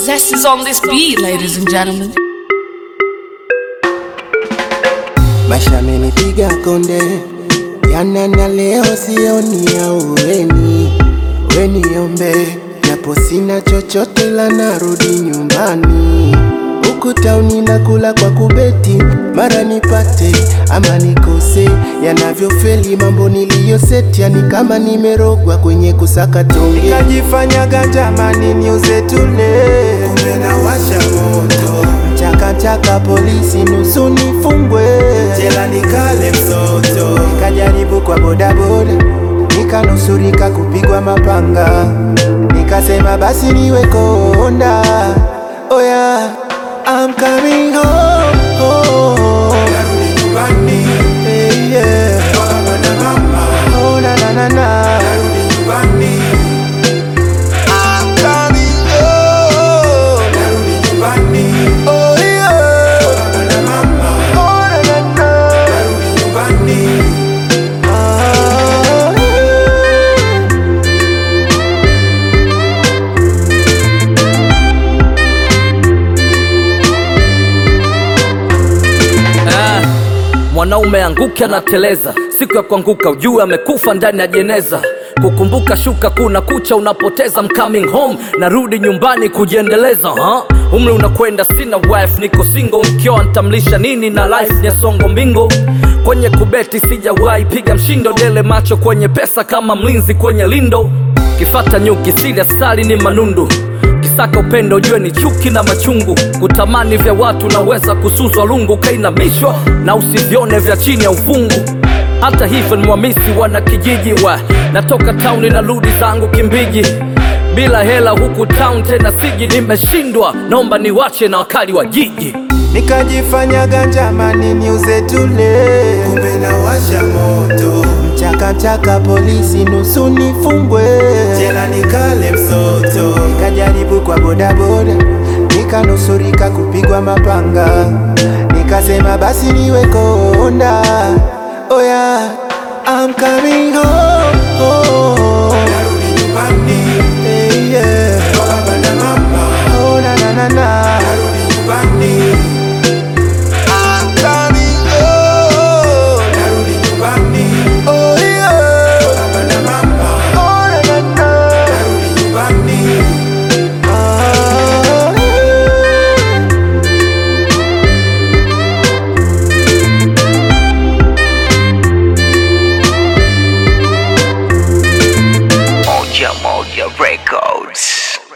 Zest is on this beat, ladies and gentlemen. Maisha amenipiga konde, jana na leo sioni ya uweni. Weniombe japo sina chochote, la narudi nyumbani. Huku tauni nakula kwa kubeti, mara nipate ama nikose. Yanavyofeli mambo niliyoseti, yani kama nimerogwa kwenye kusaka tonge. Nikajifanyaga jamani, niuze tule, kumbe nawasha moto chakachaka polisi nusu nifungwe jela nikale msoto nikajaribu kwa bodaboda nikanusurika kupigwa mapanga nikasema basi niwe konda oya oh yeah, I'm coming home, home. Hey, yeah. Oh, na, na, na, na. I'm coming home. Oh, yeah. Oh, na, na, na. Ah. Ah, mwanaume anguke anateleza, siku ya kuanguka ujue amekufa ndani ya jeneza. Kukumbuka shuka kuna kucha, unapoteza I'm coming home, narudi nyumbani kujiendeleza. ha? Umri unakwenda, sina wife, niko single, mkioa nitamlisha nini na life ni songo mbingo. Kwenye kubeti sijawahi piga mshindo, dele macho kwenye pesa kama mlinzi kwenye lindo. Kifata nyuki sili asali ni manundu Kisaka upendo ujue ni chuki na machungu, kutamani vya watu naweza kusuzwa lungu, kainamishwa na usivione vya chini ya uvungu. Hata hivyo ni mwamisi wana kijiji wa natoka tauni na rudi zangu Kimbiji, bila hela huku town tena siji, nimeshindwa naomba niwache na wakali wa jiji. Nikajifanyaga jamani niuze tule, kumbe nawasha moto. Mchaka mchaka polisi nusu nifungwe, jela nikale msoto. Nikajaribu kwa bodaboda, nikanusurika kupigwa mapanga. Nikasema basi niwe konda, oh yeah, I'm coming home, home. Hey, yeah. Oh, na, na, na, na. I'm coming home. Oh, yeah. Oh, na, na, na. Ah. Moja Moja Records.